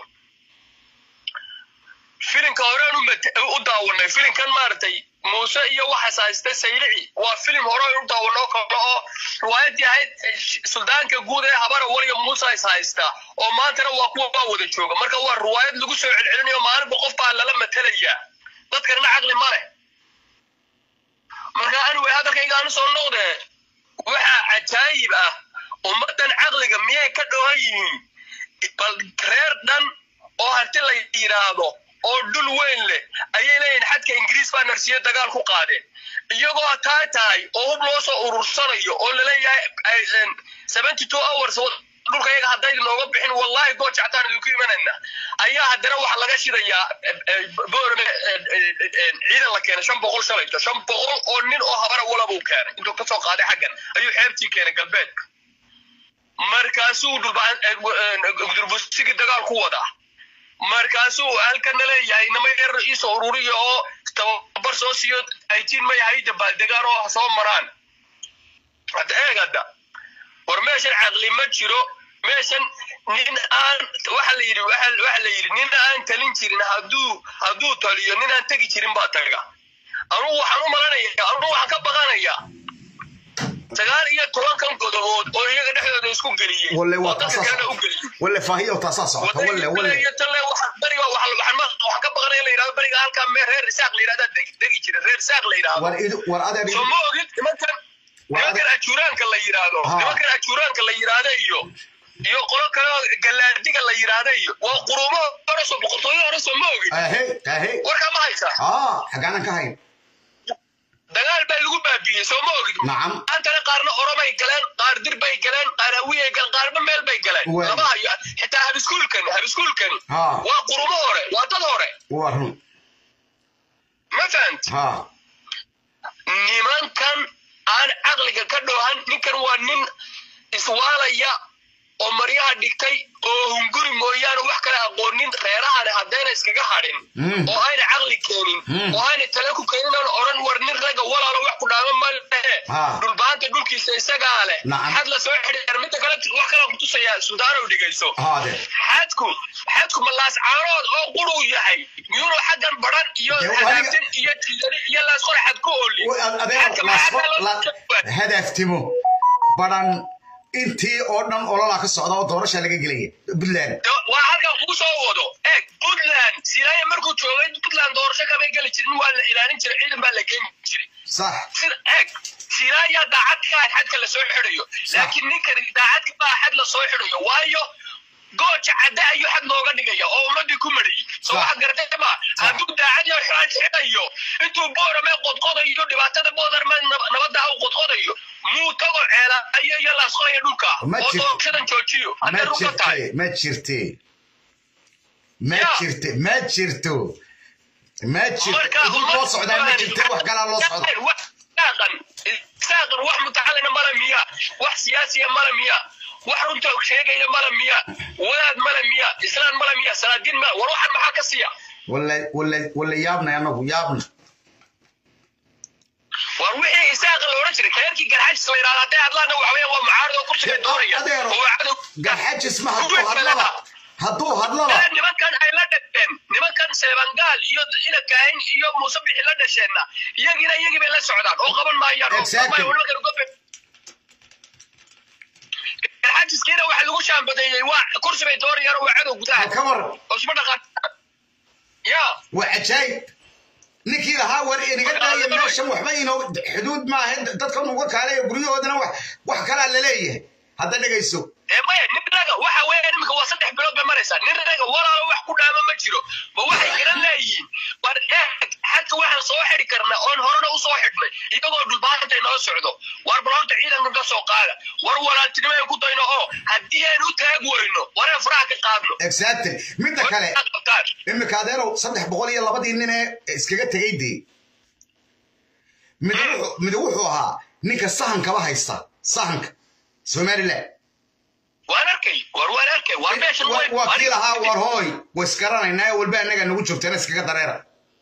filimka horeen u mate- u daawanay filimkan maaragtay muuse iyo waxaas haysta saylici waa filim hore u daawanoo kale oo riwaayadii ahayd eh, sh- suldaanka guud ee habara waliya muuse is haysta oo maantana waa kuwa baa wada jooga marka waa riwaayad lagu soo celcelinayo maalinba qof baa lala matelayaa dadkanina caqli ma leh marka anyway hadalkayga aanu soo noqde waxaa cajaayib ah ummaddan caqliga miyay ka dhowan yihiin bal reer dhan oo harti la yidhaahdo oo dhul weyn leh ayay leeyihin xadka ingiriis baa narsiyo dagaal ku qaadeen iyagoo taa tahay oo hub loo soo urursanayo oo laleeyahay seventy two hours dhulka yaga hadday nooga bixin wallahi goo jactaan idinku imanayna ayaa haddana waxa laga shidayaa boorme ciidan la keenay shan boqol shalayto shan boqol oo nin oo habara walabuu keenay intuu kasoo qaaday xaggan ayuu xeebtii keenay galbeedka markaasuu dhulbudurbusigii dagaal ku wadaa markaasuu halkana leeyahay nama yar iisoo ururiya oo tababar soo siiyo aytiin ma yahay dabaaldegaan oo soo maraan hadda eeg hadda war meeshan caqli ma jiro meeshan nin aan waxa la yidhi waxa waxa la yidhi nin aan talin jirin hadduu hadduu taliyo nin aan tegi jirin baa taga anugu waxaan u malanaya anugu waxaan ka baqanaya sagaal iyo tobankan godobood oo iyaga dhexdooda isku geliyey walle waa oo dadka taasaa kalena u socota geliyey walle faahiyo taasaa socota walle walle iyo talle waxa beriga waxa waxaan ma waxaan ka baqanay in la yidhahdo beriga halkaa mee reer isaaq la yidhahda degi jira reer isaaq la yidhahdo war idu war adeer soo ma ogid nimankan Waa nimankan ajuuraanka la yidhaahdo Ha. nimankan ajuuraanka la yidhaahdo iyo iyo qolo kale oo galaardiga la yidhaahdo iyo waa quruumo hore soo boqortooyo hore soo ma ogid ahe ahe warkaa ma haysaa aa xaggaanan ka hayn dagaal baa lagu baabiiyey soo ma ogid nacam maantana qaarna oromay galeen qaar dir bay galeen qaar hawiyay galeen qaarba meel bay galeen Waa. lama hayo xitaa habiskuulkan habiskuulkan Ha. waa qurumo hore waa dad hore waa run ma fahant ha nimankan aan caqliga ka dhoohan ninkan waa nin iswaalaya oo maryaha dhigtay oo hunguri mooyaane wax kale aqoonin reerahani haddayna iskaga hadhin Mm. oo ayna caqli keenin Mm. oo ayna tale ku keenin aan odhan war nin ragga walaalo wax ku dhaama ma lehe Ah. dhulbaanta dhulkiisa isagaa leh Nacam. xad la soo xidhiir midda kale wax kale kutusayaa suldaanow dhigayso haade xadku xadku ma laascaanood oo quruu yahay miyuunu xaggan baran iyo Dee, adiga- hadaagsan iyo tiidani iyo laasqore xad ku oli adeer Xadka maxaa lasqo- loo la- jawaabay? hadaaftimo baran intii oo dhan ololaa ka socda oo doorasha laga gelaya puntland De- waa halkan kuu soo wado eeg puntland silaaya markuu joogay puntland doorasho kamay geli jirin waa la ilaalin jiray ciidan baa la geyn jiray sax sida eeg silaaya daacad ka ah xadka la soo xidhayo laakiin ninkan daacad ka ah xad la soo xidhayo waayo gooja cadda ayuu xad looga dhigaya oo ummadii ku marayay soo Sax. waxaad garatay ma hadduu daacad iyo xad xidhayo intuu boorame qodqodayo dhibaatada boodarme nabadda u qodqodayo muu tago ceelaayo iyo laasqolaya dhulka Ma oo jirto. doorashadan joojiyo ma hadday runta tahay jirte ma jirte ma Ya. jirte ma jirto ma jirto marka idin loo socdaa ma jirte wax kalaa loo socda saaqan saaqan wax mutacalina mala miya wax siyaasiya mala miya wax runta sheegaya mala miya wadaad mala miya islaan mala miya salaadiin mala war waxan maxaa ka siiya walla walla walla yaabnay anagu yaabna war wixii isaaqa la odhan jiray reerkii garxajis la yidhahda hadday hadlaana waxa weeyaan waa mucaarad oo kursiga doonaya adeero oo waa cadow garxajis ma hadduu hadlaba hadduu hadlaba Ee, nimankan ay la dhasheen nimankan seebangaal iyo ina kaahin iyo muuse bixi la dhasheenna iyagina iyagii bay la socdaan oo qaban maayaan oo Exactly. qaban- nimankan gobe xajiskiina waxa lagu shaambadeeyey waa kursi bay doonayaan oo waa cadow gudaha ka war oo isma dhaqaan ya waa cajaayib ninkii lahaa war inaga daaya meeshan waxba inoo xuduud maaha dadkan uga kaaleeya guryahoodana wax wax kalaa laleeyahay hadda dhegayso ee maya nin raga waxa weeyaan iminka waa saddex bilood bay maraysaa nin raga walaalo wax ku dhaama ma jiro ma waxay garan leeyihiin war eeg xadka waxaan soo xidhi karnaa oon horena u soo xidhnay iyagoo dhulbaanta inoo socdo war bal horta ciidanka ka soo qaada war walaaltinimo ay ku dayno oo haddii aan u taag weyno wareen faraha ka qaadno exactly midda kale qabtaan imika adeerow saddex boqol iyo labadii nin ee iskaga tegay dee mid wuxuu- mid wuxuu ahaa ninka sahankaba haysta sahanka somaliland waan arkay war waan arkay war meeshan Wa- way- waa kii lahaa war hooy way isgaranaynaa ee walba annaga nagu joogteena iskaga dareera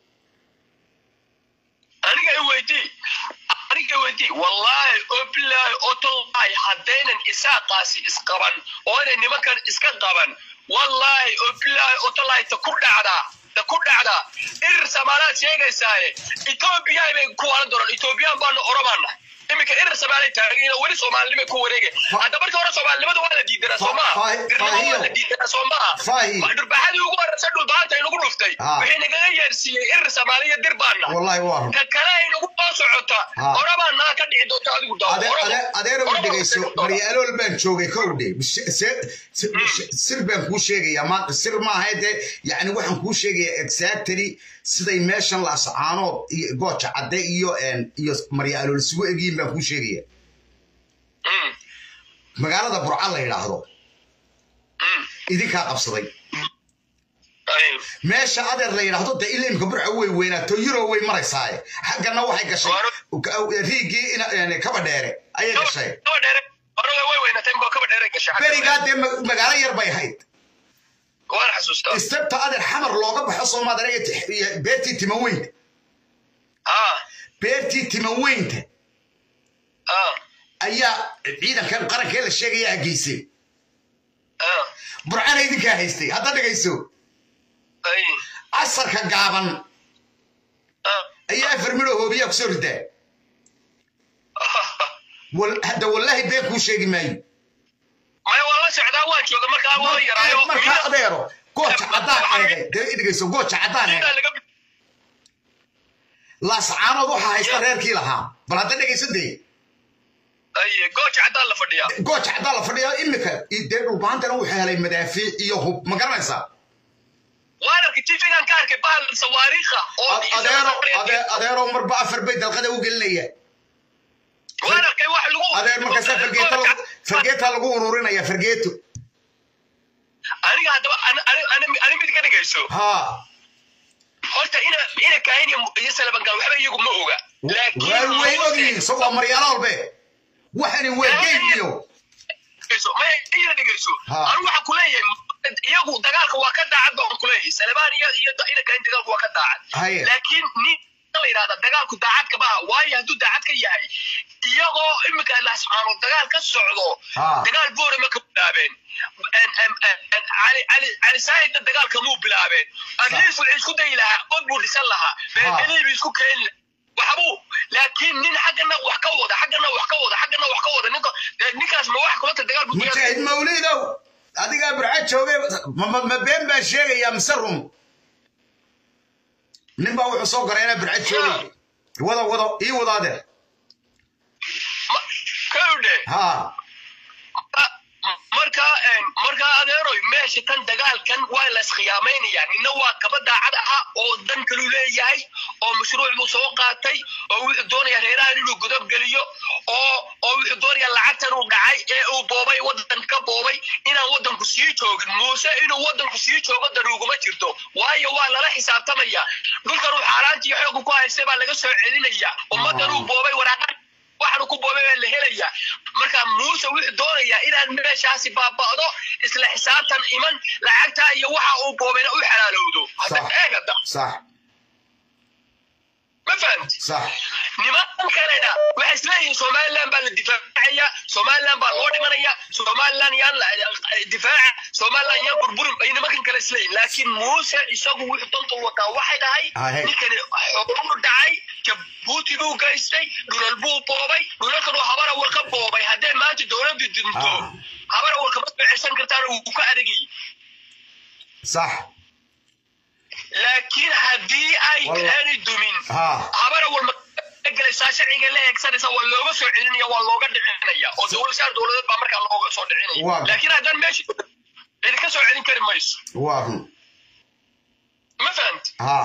aniga i weydii aniga i weydii wallaahi oo bilaahi oo tallaahi haddaynan isaaqaasi isqaban oo inay nimankan iska qaban wallaahi oo bilaahi oo tallaahi ta ku dhacdaa ta ku dhacdaa irir samaalaad sheegaysaaye etoobiya bay ku waalan doonaan etoobiyaan baanu oromaana iminka irir samaalay taagan weli soomaalinimay ku wareegay hadda markii hore soomaalinimada waa la diidanaa soo maha Faahi- dirnimo waa la diidanaa soo maha Faahi. dhurbaxadii ugu horeysa dhulbaanta inagu dhuftay Ah. wixii nagaga yeersiiyey irir samaaliya dir baana wallahi waa run ka kale ay nagu soo socota Ah. orabaa naa ka dhici doonta adigu daawo Ade- Oraba- ade- adeero Oraba u dhegayso waxay doontaa. maryaalool baan joogay kowdhe sir baan kuu sheegayaa maanta sir maaha dee yani waxaan kuu sheegayaa exactly siday meeshan laascaanood iyo gooja cadde iyo een, iyo maryaalool isugu egyihiin baan kuu sheegaya Mm, magaalada burca la yidhaahdo mm. idinkaa qabsaday Ay, meesha adeer la yidhaahdo dee ilaa imka burca way weynaato euro way maraysaaye xaggana waxay gashay riigii ina- een, kaba dheere ayay gashay kaba dheere orada way weynatay inkoo kaba dheere gashay xagga berigaa dee ma- magaalo yar bay ahayd waan xasuustaa istabta adeer xamar looga baxo soomaadana iyo tix- iyo beertii timaweynta ah beertii timaweynta ah ayaa ciidankan qarankee la sheegaya hageysay ah burcana idinkaa haystay hadda dhegayso ay casarka gaaban ah ayaa afar midho hoobiyaa kusoo ridaa wal- hadda wallaahi been kuu sheegi maayo maya waan la socdaa waan jooga markaa waa yaraayo markaa adeero gooja caddaan eegay dee idhigayso gooja caddaan eegay laga laascaanood waxaa haysta reerkii lahaa bal hadda dhegayso dee aye gooja caddaan la fadhiyaa gooja caddaan la fadhiya imika dee dhulbaantana wuxuu helay madaafiic iyo hub ma garanaysaa waan arkay tifigan ka arkay bahal sawaariikha oo adeero ade- adeero marba afar bay dalqada u gelinaya waan arkay wax lagu adeer markaasa fargeeto lagu- fargeetaa lagu ururinaya fargeeto aniga haddaba ani- ani- ani ani mid ka dhigayso haa horta ina ina kaahin iyo- iyo salabangal waxba iyagu ma oga laakiin waa way ogyihiin so waa maryaalo walbe waxani waa geyn iyo dhigayso maya ina dhigayso Ha. anu waxaan kuleeyahay iyagu dagaalka waa ka daacad baan kuleeyahay salabaan iyo iyo ina kaahin dagaalku waa ka daacad haye laakiin nin la yidhahda dagaalku daacadka maaha waayo hadduu daacad ka yahay iyagoo imika lascaano dagaal ka socdo Ha. dagaal boore ma ka bilaabeen En- en- en- en- cali cali cali saahidna dagaalka muu bilaabeen atleast wuxuu isku dayi lahaa od buu dhisan lahaa beelbelii buu isku keeni lahaa waxbuu laakiin nin xaggana wax ka wada xaggana wax ka wada xaggana wax ka wada ninka dee ninkaas ma wax kulanta dagaal buu diyaar mujaahid mawlidow adigaa burca joogay ma- ma ma been baa sheegaya mise rum nin baa wuxuu soo garay inaa burca joogay wado wado ii wado adeer kawdhe haa marka marka adeeroy meesha tan dagaalkan waa la iskhiyaamaynaya nina waa kaba daacad aha oo dan kalu leeyahay oo mashruuc buu soo qaatay oo wuxuu doonaya reerahan inuu godob geliyo oo oo wuxuu doonaya lacagtan uu dhacay ee uu boobay wadan ka boobay inaan wadanku sii joogin muuse inuu wadanku sii joogo dan uguma jirto waayo waa lala xisaabtamaya dhulkan uu xaaraantii xooga ku haystay baa laga soo celinaya ummadan uu boobay waraaqan waxaanu ku boobay baa la helaya marka muuse wuxuu doonayaa inaan meeshaasi baaba'do isla xisaabtan iman lacagtaa iyo waxa uu boobayna u xalaalowdo hadda Sax. eeg hadda sax ma fahamti sax niman kalena waxay isleeyihiin somaliland baa la difaacaya somaliland baa loo dhimanaya somaliland yaan la difaaca somaliland yaan burburin ay nimankan kale isleeyihin laakiin muuse isagu wuxuu danta wataa waxay Ahe. dhahay ninkani xooguu dhacay jabuuti buu gaystay dhulal buu boobay dhulalkan uu habara warka boobay haddee maanta dowladdu dinto Ah. habara warka ma soo ceshan kartaan uu ka adagayay sax laakiin haddii ay Wallah. aanay dumin haa habara walma galaysaa sharciga la eegsanaysa waa looga soo celinaya waa looga dhicinaya oo dowlad shaar dowladeed baa markaa looga soo Waa. dhicinaya laakiin haddaan meesha idinka soo celin kari mayso waa run ma fahamti haa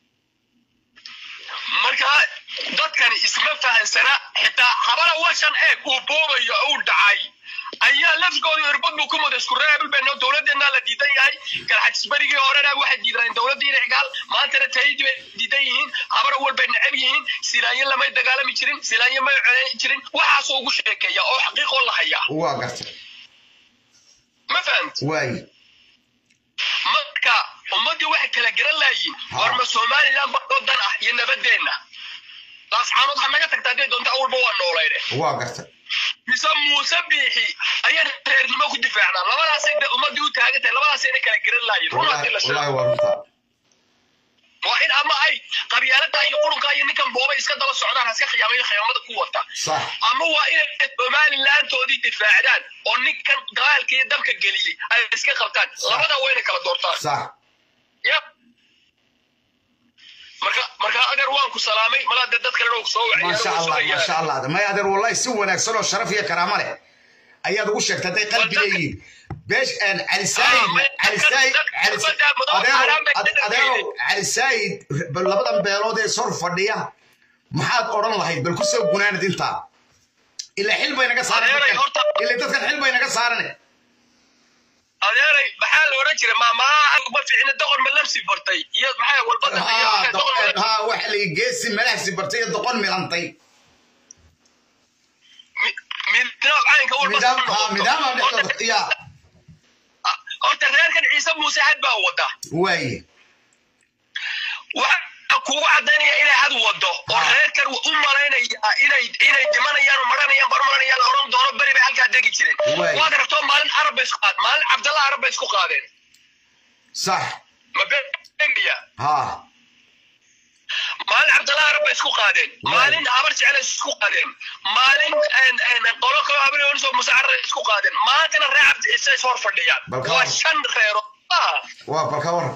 marka dadkani isma fahansana xitaa habara washan eeg uu boobayo uu dhacay ayaa lafkooda irbad buu ku muday isku reebel bayno dowladdeennaa la diidan yahay galxajisbarigii horena waxay diideen dowladdii inicigaal maantana tayadii bay diidan yihiin habara walbay necab yihiin silaanyo lamay dagaalami jirin silaanyo may coleyn jirin waxaasoo ugu sheekeeya oo xaqiiqoo la hayaa waa gartay ma fahamti waayi marka ummaddii waxay kala garan laayiin Ha. warma somaliland baa oo dan ah iyo nabadeenna laascaanood ha naga tagta hadday doonta awalba waa noolayne waa gartay mise muuse biixi ayaan reernimo ku difaacnaa labadaasay de ummaddii u taagan tahay labadaasayna kala garan laayiin run haddii la wallaahi sheego waa runtaa waa in ama ay qabyaalada iyo qurunka iyo ninkan boobay iska daba socdaan haska khiyaamayo khiyaamada ku wata sax ama waa inay somalilantoodii difaacdaan oo ninkan dagaalka iyo dabka geliyey ay iska qabtaan labadaa waa inay kala doortaan sax ya marka marka adeer waan ku salaamay malaa dee dad kalena ku soo maasha allah maasha allah may adeer wallahi si wanaagsan oo sharaf iyo karaamo leh ayaad ugu sheegtay hadday qalbi leeyihiin beesh aan cali saayid cali saayid adeerow cali saayid bal labadan beelood ee sor fadhiya maxaad odhan lahayd bal ku soo gunaanad intaa ila xil bay naga saaran Adeeray, dadkan. horta- ila dadkan xil bay naga saaran adeeray maxaa la odhan jiray maamaa ma fiicna doqon ma lamsi bartay iyo maxaa walbada iyo haa waxay doqon doqon- haa waxa la geesi malahsi bartay iyo doqon milantay mi- midnaa caynka walba midaam soo haa noqoto. midaama Horta- dhexdooda yaa horta reerkan ciise muuse had baa wada waaye waxa kugu cadaynaya inay had wado oo Ah. reerkan u malaynaya inay inay dhimanayaan oo maranayaan barmaranayaan oran doono beri bay halkaa degi jireen Waay. waad aragtoo maalin arab bay isku qaad maalin cabdalla arab bay isku qaadeen sax ma beegaya haa maalin cabdalla salaar bay isku qaadeen maalin habar jecel isku qaadeen maalin qolo kalo habar yonisoo musacara isku qaadeen maantana reer cabdiciise is hor fadhiyaan Balka waa war. shan reero maaha waa balka war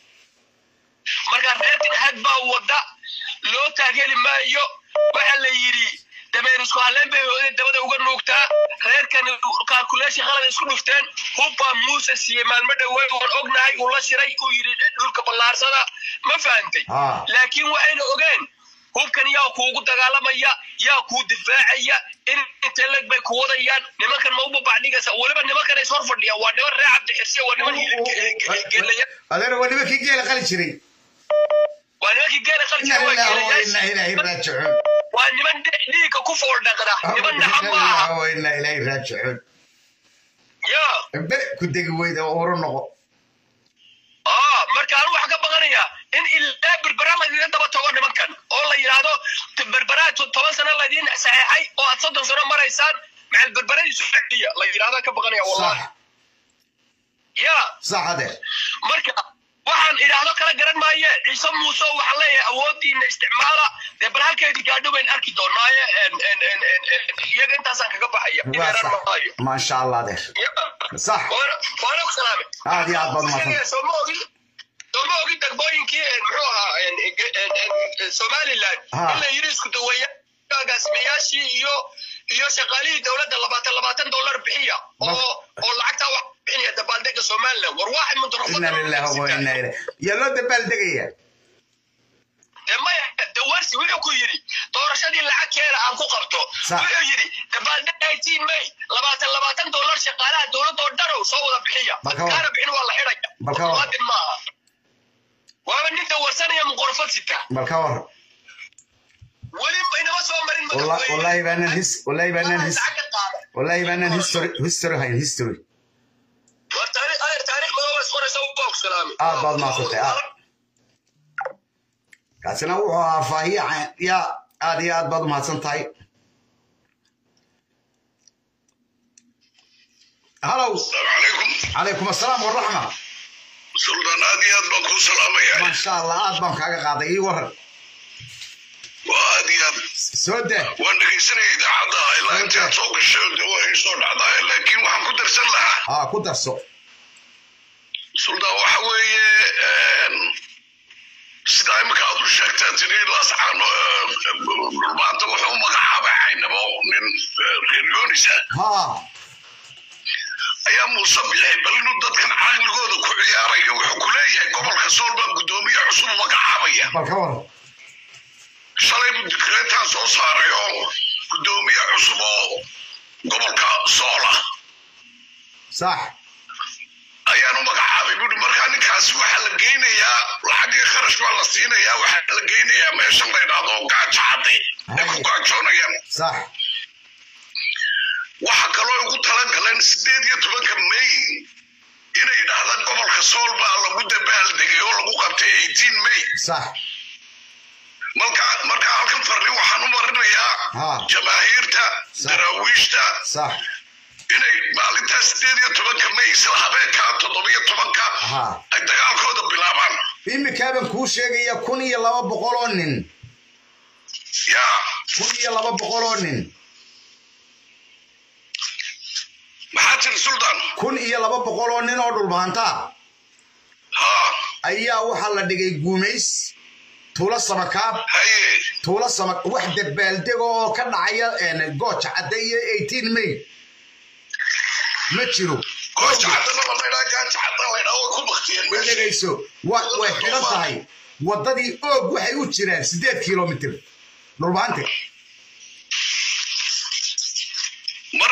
marka reerkan had baa wada loo taageeri maayo waxa la yidhi dameer isku halleen bay hooyada dabada uga nuugtaa reerkan calculation qalad isku dhufteen hubbaa muuse siiyey maalmo dhowey oon ognahay uu la shiray uu yidhi dhulka ballaarsada ma fahantay Ah. laakiin waxayna ogeen hubkan yaa kuugu dagaalamaya yaa kuu difaacaya in intee leg bay ku wadayaan nimankan ma u babacdhigaysa weliba nimankan is hor fadhiyaan waa niman reer cabdixirsiya waa niman hilgelaya adeer waa nimankii geela qali jiray waa nimankii geela inna qalka waa lillahi wa inna geelayaasha ilaahi raajicuun waa niman dhe- dhiigga ku fool dhaqda niman naxab ma aha wa inna ilaahi raajicuun ya bere ku degi weyda oo uru noqo aa marka anu waxaan ka baqanayaa in ilaa berbera lagaga daba tago nimankan oo la yidhaahdo t- berberaa to- toban sano ladiin saxeexay oo aad soddon sano maraysaan macal berberadiisu fadiya la yidhahdaan ka baqanaya sax wallahi ya sax adeer marka waxaan idhaahdo kala garan maaye ciise muuse waxaan leeyahay awoodiina isticmaala dee bal halkeedii gaadho bayn arki doonaaye en- en- en- en- en- iyaga intaasaan kaga baxaya waa imeeran sax maayo maasha allah adeer Ya. sax waana waana ku salaamay aad iyo aad baad umahadsan sooma ogin sooma ogin degmooyinkii en, muxuu ahaa en, en, en, en, somaliland Ha. in la yidhi isku daweeya agaasimayaashii iyo iyo shaqaalihii dowladda labaatan labaatan dollar bixiya oo oo lacagtaa wax bixinaya dabaaldega somaliland war waaxid inna lillahi wa inna ilaahi yaa loo dabaaldegaya dee maya de warsi wuxuu ku yidhi doorashadii lacag keena aan ku qabto Sax. wuxuu yidhi dabaaldeg eighteen may labaatan labaatan dollar shaqaalaha dowladda oo dhanow soo wada bixiya Bal ka war. kaana bixin waa la xidhaya Bal ka war. muwaadin maaha waaba nin dawarsanaya muqorfad sita bal ka war weli inama soo marin Walla- madaxweyne. wallahi baanan his wallahi baanan his Lacag ka qaada. wallahi baanan history history hayn history War taariikh adeer taariikh madooba is qoraysa u boog salaami aad baad mahadsantay aad kaasina wuxuu ahaa faahiye ca- ya aad iyo aad baad umahadsan tahay halow calaykum calaykum assalaam waraxma suldaan aad iyo aad baan kuu salaamaya maasha allah aad baan kaaga qaaday ii waran waa aad iyo aad soo daa waan dhegaysanaya idaacadda ilaa intaad soo gashay de waa ii soo dhacdaa laakiin waxaan ku darsan lahaa haa ku darso suldaan waxa weeye een, sidaa imika aad u sheegtaa tiri laascaano dhulmaanta wuxuu u magacaabay caynabo nin eh, reer yoonisa haa ayaa muuse bixi bal inuu dadkan caqligooda ku ciyaarayo wuxuu ku leeyahay gobolka sool baan guddoomiye cusub u magacaabaya bal ka waran shalay buu dikreetaan soo saaray oo guddoomiye cusub oo gobolka soola sax ayaan u magacaabay buuri markaa ninkaasi waxaa la geynayaa lacagii kharash baa la siinayaa waxaa la geynayaa meeshan la idhaahdo gaajo cadde ay ku gaajoonayaan sax waxa kaloo ugu talagaleen sideed iyo tobanka may inay idhaahdaan gobolka sool baa lagu dabaaldegay oo lagu qabtay eighteen may sax marka marka halkan farri waxaan u marinayaa Ha. jamaahiirta daraawiishta sax inay maalintaa sideed iyo tobanka may isla habeenkaa toddobiyo tobanka Ha. ay dagaalkooda bilaabaan imikaaban kuu sheegaya kun iyo laba boqol oo nin yaa kun iyo laba boqol oo nin maxaa tiri suldaan kun iyo laba boqol oo nin oo dhulbaantaa ha ayaa waxaa la dhigay guumays tuulo samakaab haye tuulo sama wax dabaaldego oo ka dhacaya een, gooja cadde iyo eighteen may ma jiro gooja caddana la maydhaa gaaja cadda laydhaa way ku baktiyeen ma meesha dhegayso wa- way xidhan tahay waddadii oog waxay u jiraan siddeed kilomitir dhulbaante mar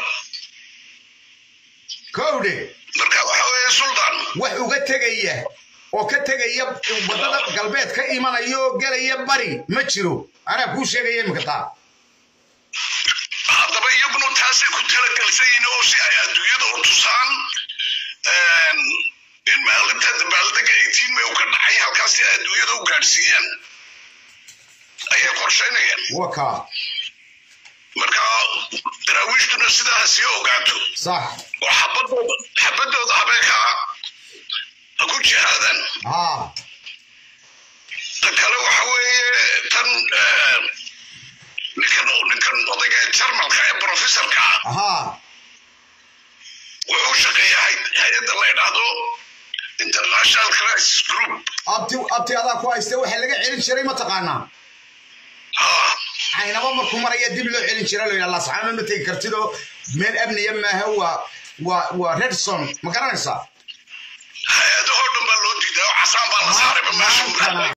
kowdhe marka waxa weeye suldaan wax uga tegaya oo ka tegaya waddada galbeed ka imanaya oo gelaya bari ma jiro anaa kuu sheegaya iminka taa haddaba iyaguna taasay ku talagelsan yihiin oo si ay adduunyada u tusaan een, in maalinta dabaaldega eighteen may u ka dhacay halkaas si ay adduunyada u gaadhsiiyaan ayay qorshaynayaan wakaa marka daraawiishtuna sidaa ha sii ogaato sax oo xabadooda xabadooda habeenka ha ku jihaadaan haa ta kale waxa weeye tan eh, ninkan ninkan odayga jarmalka ee professorka ah ahaa wuxuu shaqeeyaa hay-adda la yidhaahdo international crisis group abti abti adaa ku haysta waxa laga celin jiray mataqaanaa Ah, caynaba markuu maraya dib loo celin jira lo yidhaha lascaano ma tegi kartidoo meel amniya maaha waa waa waa redson ma garanaysaa hay-adahoo dhan baa loo diiday oo casaan baa la saaray ma meesha maantana